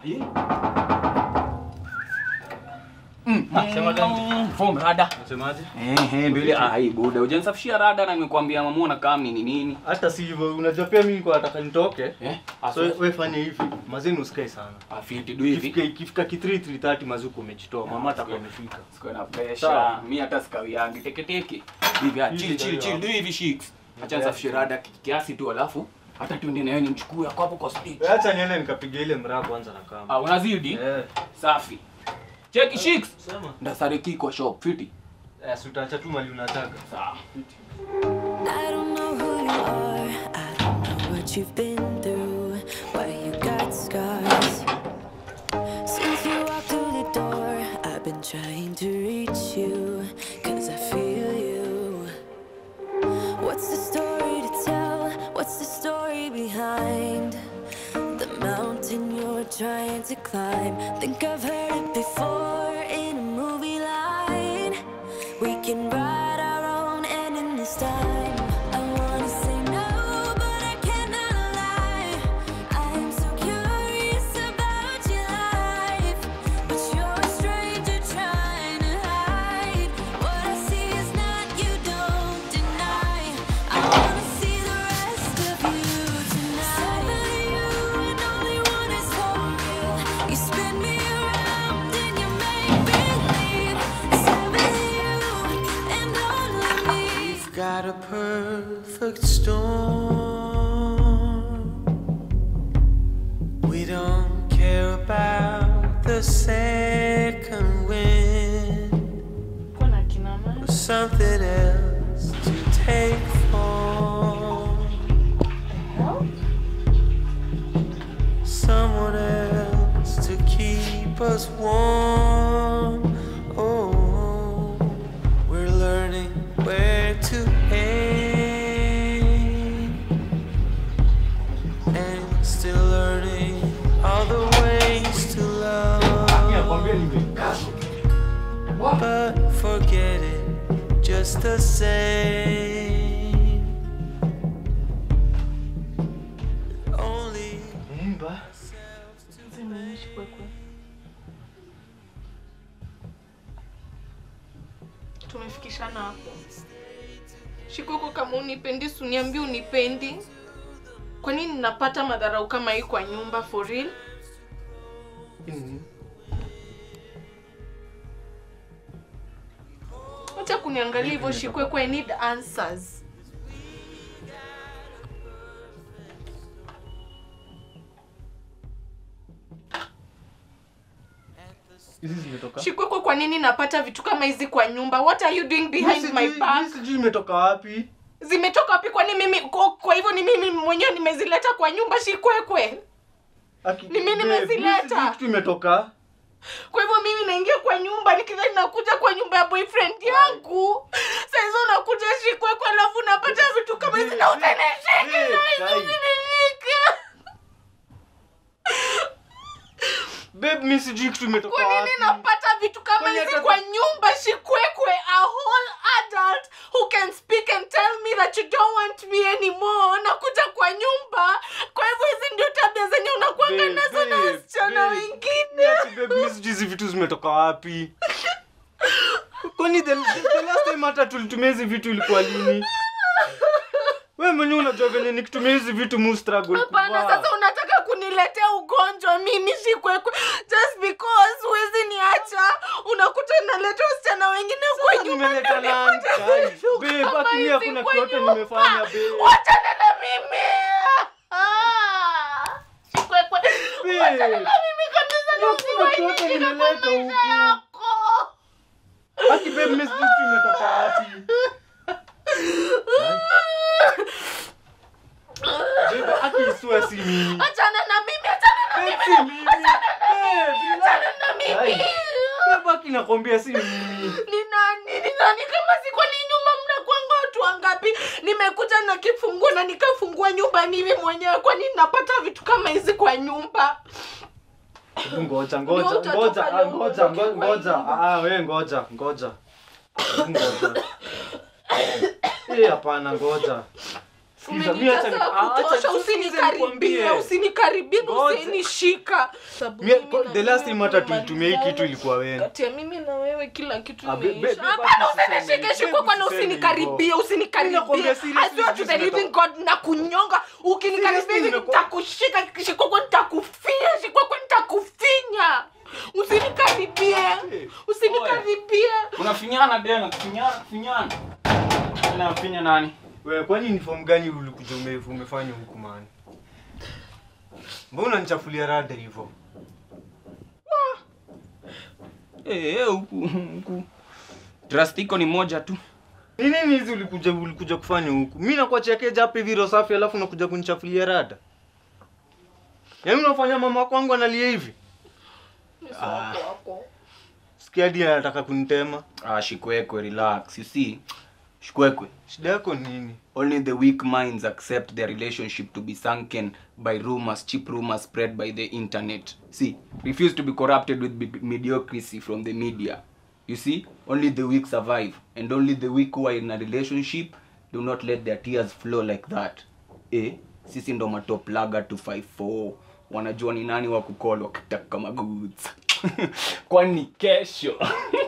Aye. Mm, sema gani? mm, form rada. Unasemaje? Eh, eh, mbele ai buda. Hujanisafishia rada na nimekwambia mamuona kama ni nini. Hata si hivyo, unajua pia mimi niko nataka nitoke. Eh? So wewe fanya hivi, mazeni usikae sana. afiti du hivi. Ikifika ikifika ki 3 3:30 mazuko umejitoa. Mama atakuwa amefika. Sikuwa na pressure. Sawa. Mimi hata sikawiangi teke teke. Hivi ah, chill Hivi chill ndio chill hapo. du hivi shikes. Acha nisafishe rada ki- kiasi tu alafu hata tuende na yeye nimchukue hapo hapo kwa stage. Wewe acha niende nikapiga ile mraa kwanza na kama. Ah, unazidi? Eh, Safi. Cheki shikes. sema. Ndasariki kwa shop fiti. Eh, si utaacha tu mali unataka. Sawa. I don't know who you are. I don't know what you've been through. Why you got scars. Since you walked through the door, I've been trying to reach you. Cause I feel you. What's the story to tell? What's the story behind the mountain you're trying to climb? Think I've heard it before in a movie line. We can write our own ending this time. I wanna say no, but I cannot lie. I am so curious about your life, but you're a stranger trying to hide. What I see is not you, don't deny. I wanna see the rest of you tonight. Seven you and only one is whole. You spin me around and you make believe. Seven you and only me. We've got a perfect storm. We don't care about the second wind Kuna kina mama. or something else to take form. Someone else to keep us warm. Oh, we're learning where to aim and still learning all the ways to Nakwambia love. nimekaa. But forget it just the same. Only Mimba. Zimeishi kwekwe. Tumefikishana hapo. Shikoko, kama unipendi, suniambie unipendi. Kwa nini napata madharau kama hii kwa nyumba for real? Acha kuniangalia hivyo Shikwekwe, I need answers. Hizi zimetoka. Shikwekwe, kwa nini napata vitu kama hizi kwa nyumba? What are you doing behind Mimi my sijui- back? mimi Sijui imetoka wapi. Zimetoka wapi? Kwani mimi kwa, kwa hivyo ni mimi mwenyewe nimezileta kwa nyumba Shikwekwe? Aki- Ni mimi babe, nimezileta. mimi sijui kitu imetoka. Kwa hivyo mimi naingia kwa nyumba nikidhani nakuja kwa nyumba ya boyfriend yangu. Sasa hizo nakuja Shikwekwe alafu napata vitu kama hizi na utanishika Babe, na hizi kai. utanishika. Babe, mimi sijui kitu imetoka Kwa nini wapi. napata vitu kama Kwani hizi hata- kwa nyumba Shikwekwe? A whole adult who can speak and tell me that you don't want me anymore. Nakuja kwa nyumba. Kwa hivyo hizi ndio tabia zenye unakuanga Babe, nazo na babe, wasichana babe. wengine. Ati babe, mimi sijui hizi vitu zimetoka wapi. Kwani the, the, the last time hata tulitumia hizi vitu ilikuwa lini? Wewe mwenyewe unajua venye nikitumia hizi vitu mu struggle Hapana, kuvaa. sasa unataka kuniletea ugonjwa mimi Shikwekwe just because huwezi niacha. Unakuta naleta wasichana wengine kwa Sasa nyumba. nimeleta ndio nani? nipate Kai, vitu babe, kama haki mimi hizi hakuna kwa kitu yote nyumba. nimefanya, babe. Wachana na mimi. Ah, Shikwekwe, Babe, wachana na mimi kabisa na hakuna kitu yote usiwaingie kwa nimeleta maisha huku. yako. Haki babe, mimi sijui kitu imetoka wapi. Babe, haki isiwe si mimi. Achana na mimi, achana na Babe, mimi. si mimi. Babe, Achana na Kai. mimi. Babe, haki nakwambia si mimi. ni nani ni nani kama si kwani nyumba mnakwanga watu wangapi nimekuja na kifunguo na nikafungua nyumba mimi mwenyewe kwani napata vitu kama hizi kwa nyumba Hebu ngoja Ndio ngoja utatoka ngoja leo ah, ngoja utoke ngo- kwa ngoja nyumba. ah wewe ngoja ngoja Hebu ngoja eh hapana ngoja Sikiza, mi acha ni- Umenijaza ah, acha kutosha, nisikize usinikaribie nikwambie. usinikaribie na Ngoja. usinishika Sababu Mie- mimi ko- na the last wewe time hata tumemalizana. tulitumia hii kitu ilikuwa wewe. kati ya mimi na wewe kila kitu Ah, be- be- imeisha be- hapana basi usiseme usinishike hivyo. shikwa kwana Usiseme usinikaribie hivyo. usinikaribie Ninakwambia seriously, I swear to the sijui living god na kunyonga ukinikaribia Seriously, hivi nimekuwa- nitakushika shikoko nitakufia shikoko nitakufinya usinikaribie usinikaribie unafinyana tena finyana finyana tena finya nani Wewe kwani uniform gani ulikuja ume- umefanya huku man? Mbona unanichafulia rada hivyo? eh eh, huku huku trust iko ni moja tu Ni nini hizi ulikuja ulikuja kufanya huku? Mimi nakuachia keja hapa hivi roho safi alafu unakuja kunichafulia rada. Yaani unafanya mama kwangu analia hivi? Sikia hadi anataka kunitema. ah shikwekwe relax you see shikwekwe Shida yako ni nini? Only the weak minds accept their relationship to be sunken by rumors, cheap rumors spread by the internet. See, refuse to be corrupted with be- mediocrity from the media. You see, only the weak survive, and only the weak who are in a relationship do not let their tears flow like that. Eh, sisi ndo matop laga 254 wanajua ni nani wa kukol wakitaka magoods kwani kesho